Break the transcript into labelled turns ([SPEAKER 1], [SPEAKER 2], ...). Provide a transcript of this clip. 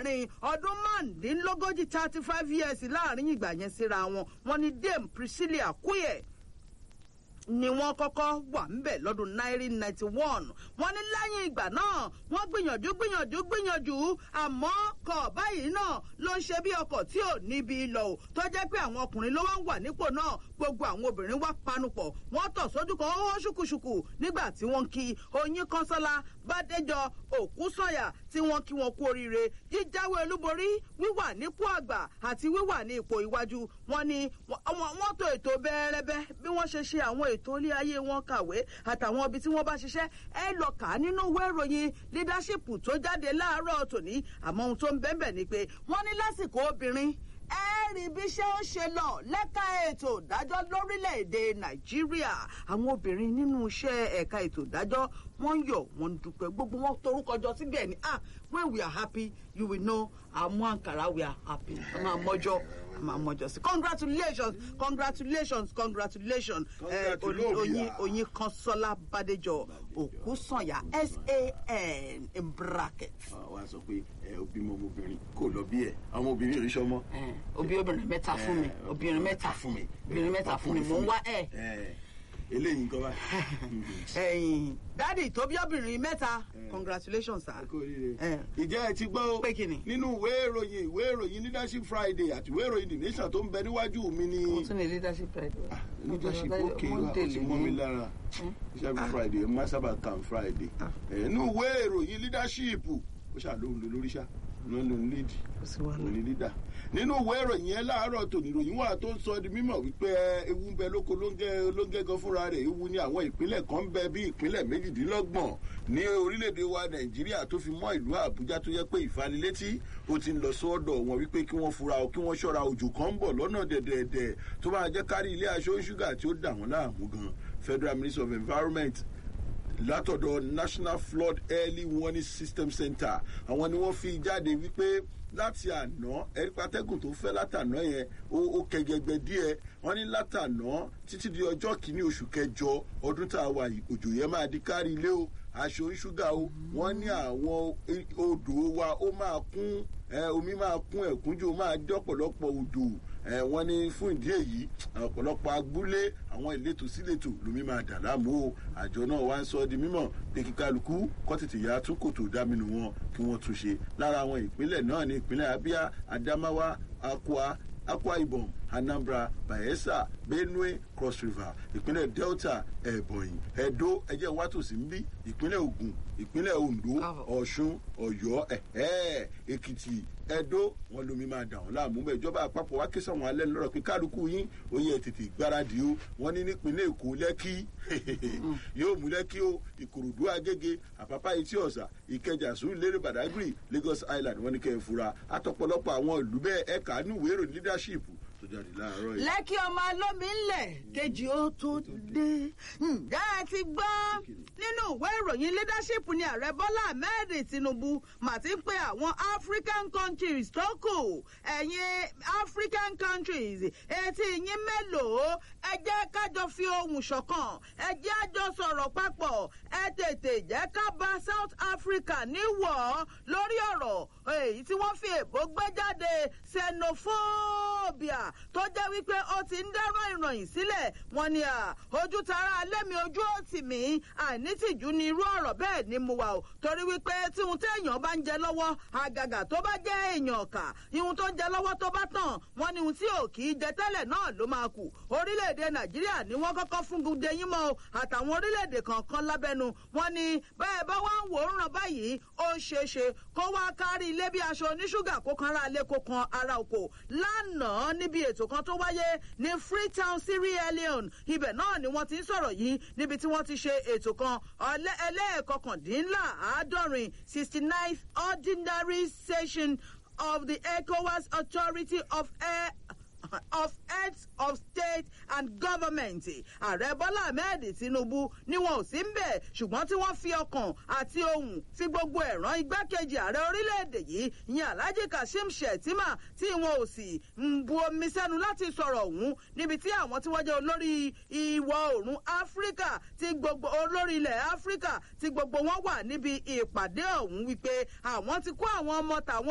[SPEAKER 1] láàrin ọdún márùndínlógójì thirty five years láàrin ìgbà yẹn síra wọn wọn ni dame priscilla akuyẹ ni wọ́n kọ́kọ́ wà ńbẹ̀ lọ́dún 1991 wọ́n ní lẹ́yìn ìgbà náà wọ́n gbìyànjú gbìyànjú gbìyànjú àmọ́ kọ̀ báyìí náà ló ń ṣe bí ọkọ̀ tí ò níbi lọ ò tó jẹ́ pé àwọn ọkùnrin ló wá ń wà nípò náà gbogbo àwọn obìnrin wá panupọ̀ wọ́n tọ̀ sójú kan ó ṣùkùṣùkù nígbà tí wọ́n kí oyin kọ́sọ́lá bádéjọ òkú sọ̀yà tí wọ́n kí wọn kú oríire jíjáwé olúborí wíwà nípò àgbà àti wíwà ní ipò iwájú wọn ni wọ́n tó ètò bẹ́ẹ̀rẹ́bẹ́ bí wọ́n ṣe ṣe àwọn ètò ilé ayé wọn kàwé àtàwọn ibi tí wọ́n bá ṣiṣẹ́ ẹ lọ kà á nínú ìwé ìròyìn leadership tó jáde láàárọ̀ tòní àmọ́ ohun tó ń bẹ́ẹ̀ ni pé wọ́n ní lásìkò obìnrin ẹ rí bí ṣé ó ṣe lọ lẹ́ka ètò ìdájọ́ lórílẹ̀‐èdè nàìjíríà àwọn obìnrin nínú iṣẹ́ ẹ̀ka ètò ìdájọ́ wọ́n yọ̀ wọ́n ń dúpẹ́ gbogbo wọn torúkọ jọ síbẹ̀ ni ah when we are happy you will know àmú àǹkàrà we are happy a máa mọ́jọ́ a máa mọ́jọ́ sí congratulations congratulations congratulations oyin oyin kanṣọ́lá bàdéjọ òkú sànyà san in bracket.
[SPEAKER 2] wàá sọ pé obìnrin ọmọbìnrin kò lọ bí ẹ àwọn obìnrin ò ní sọmọ.
[SPEAKER 1] obì obìnrin mẹ́ta fún mi obìnrin mẹ́ta fún mi obìnrin mẹ́ta fún mi mò ń wá ẹ̀
[SPEAKER 2] eléyìí nǹkan bá.
[SPEAKER 1] ẹyin dádì tó bí obìnrin mẹ́ta congratulations sir.
[SPEAKER 2] ìjẹ́ ẹ ti gbọ́
[SPEAKER 1] pé kí ni.
[SPEAKER 2] nínú ìwé ìròyìn ìwé ìròyìn leadership friday àti ìwé ìròyìn the nation tó ń bẹ níwájú mi ni.
[SPEAKER 1] mo tún ní leadership friday.
[SPEAKER 2] leadership òkè ó ti mọ́ mi lára leadership friday má sábà kàn friday. nínú ìwé ìròyìn leadership ó ṣàlóhùn lórí ṣá ló ń lo lead òní leader nínú ìwé ìròyìn yẹn láàárọ̀ tòní ìròyìn wà tó ń sọ di mímọ̀ wípé ewu ń bẹ lóko lóńgẹ́ lóńgẹ́ gan fúnra rẹ̀ ewu ní àwọn ìpínlẹ̀ kan ń bẹ bí ìpínlẹ̀ méjìdínlọ́gbọ̀n ní orílẹ̀-èdè wa nàìjíríà tó fi mọ́ ìlú àbújá tó yẹ pé ìfanilétí ó ti ń lọ sọ́dọ̀ wọn wípé kí wọ́n fura kí wọ́n ṣọ́ra òjò kan ń bọ̀ lọ́nà dẹ̀dẹ̀dẹ̀ tó máa jẹ́ kárí ilé aṣọ ṣúgà tí ó dà wọ́n láàmú gan federal ministry of environment látọ̀dọ̀ national flood early warning system center àwọn ni wọ́n fi jáde wípé láti àná ẹ̀rípatẹ́gùn tó fẹ́ látàná yẹn ó kẹgẹgbẹ díẹ̀ wọ́n ní látàná títí di ọjọ́ kìíní oṣù kẹjọ ọdún tá a wà yìí òjò yẹn máa di kárí ilé o aṣọ ṣúgà o wọ́n ní àwọn odò wa ó máa kún omi máa kún ẹ̀kúnjò máa dọ́pọ̀lọpọ̀ odò wọ́n ní fún ìdí èyí ọ̀pọ̀lọpọ̀ agbúlé àwọn ìletò síletò lomi máa dà láàmú o àjọ náà wá ń sọ di mímọ̀ pé kíkálukú kọ́ tètè ya tún kòtò dáminú wọn kí wọ́n tún ṣe lára àwọn ìpínlẹ̀ náà ní ìpínlẹ̀ abia adamawa akwa akwa ibom anambra bayelsa benue cross river ìpínlẹ̀ delta ebonyi edo ẹjẹ́ wátòsí ń bí ìpínlẹ̀ ogun ìpínlẹ̀ ondo ọ̀ṣun ọ̀yọ́ èkìtì edo wọn lomi máa dà wọn láàmú bẹ́ẹ̀ ìjọba àpapọ̀ wá ké sọ̀wọ́n alẹ́ lọ́rọ̀ pé kálukú yín ó yẹ tètè gbáradì o wọn ní nípínlẹ̀ èkó lẹ́kí yóò mú lẹ́kí o ìkòròdú agége àpápá etí ọ̀sà ìkẹjà sùúrù lérè badagry lagos island wọn ní kẹ́ ẹ fura àtọ̀pọ̀lọpọ̀ àwọn ìlú bẹ́ẹ̀ ẹ̀ka nínú ìwé leadership tó jáde láàárọ̀ yìí.
[SPEAKER 1] lẹ́kí ọmọ alómi ńlẹ̀ kejì ó tó dé ǹjẹ́ ẹ ti gbọ́ nínú ìwé ìròyìn leadership ni ààrẹ bọ́lá ahmed tinubu mà ti ń pe àwọn african countries tó kù ẹ̀yin african countries etí yín mélòó ẹ jẹ́ kájọ fi ohùn ṣọ̀kan ẹ jẹ́ àjọ sọ̀rọ̀ papọ̀ ẹ tètè jẹ́ ká bá south africa níwọ̀ lórí ọ̀rọ̀ èyí tí wọ́n fi èbó gbé jáde xenophobia tó jẹ́ wípé ó ti ń dẹ́rọ ìròyìn sílẹ̀ wọn ni ojú tara lẹ́mi ojú òtì mi àìnítìjú ni irú ọ̀rọ̀ bẹ́ẹ̀ ni mo wà o torí wípé tí ohun téèyàn bá ń jẹ lọ́wọ́ àgàgà tó bá jẹ́ èèyàn ọ̀kà ihun tó ń jẹ lọ́wọ́ tó bá tàn wọ́n ní ohun tí ò kì í jẹ tẹ́lẹ̀ náà ló máa kù orílẹ̀-èdè nàìjíríà ni wọ́n kọ́kọ́ fún gúdẹ yín mọ́ o àtàwọn orílẹ̀-èdè kọ̀ọ̀kan lábẹ́nu wọ́n ní bẹ́ẹ̀ bá wá ń wò ó ràn báyìí ó ṣeé ṣe kó wá kárí ilé bí aṣọ oníṣúgà kó kan ara ilé kó kan ara oko lánàá níbi ètò kan tó wáyé ní freetown sierra leone ibẹ̀ náà ni wọ́n ti ń sọ̀rọ̀ yìí níbi tí wọ́n ti ṣe ètò kan ẹlẹ́ẹ̀kọkàndínláàádọ́rin sixty ninth ordinary session of the ecowas authority of air of heads of state and government ààrẹ bọ́lá ahmed tinubu ni wọn ò sí ń bẹ̀ ṣùgbọ́n tí wọ́n fi ọkàn àti ohun fi gbogbo ẹ̀ràn igbákejì ààrẹ orílẹ̀-èdè yìí ìyẹn alhaji kashim shettima tí wọn ò sì ń bu omi sẹ́nu láti sọ̀rọ̀ ọ̀hún níbi tí àwọn tí wọ́n jẹ́ olórí ìwọ̀ oòrùn áfíríkà tí gbogbo olórí ilẹ̀ áfíríkà tí gbogbo wọn wà níbi ìpàdé ọ̀hún wípé àwọn ti kó àwọn ọmọ tàwọn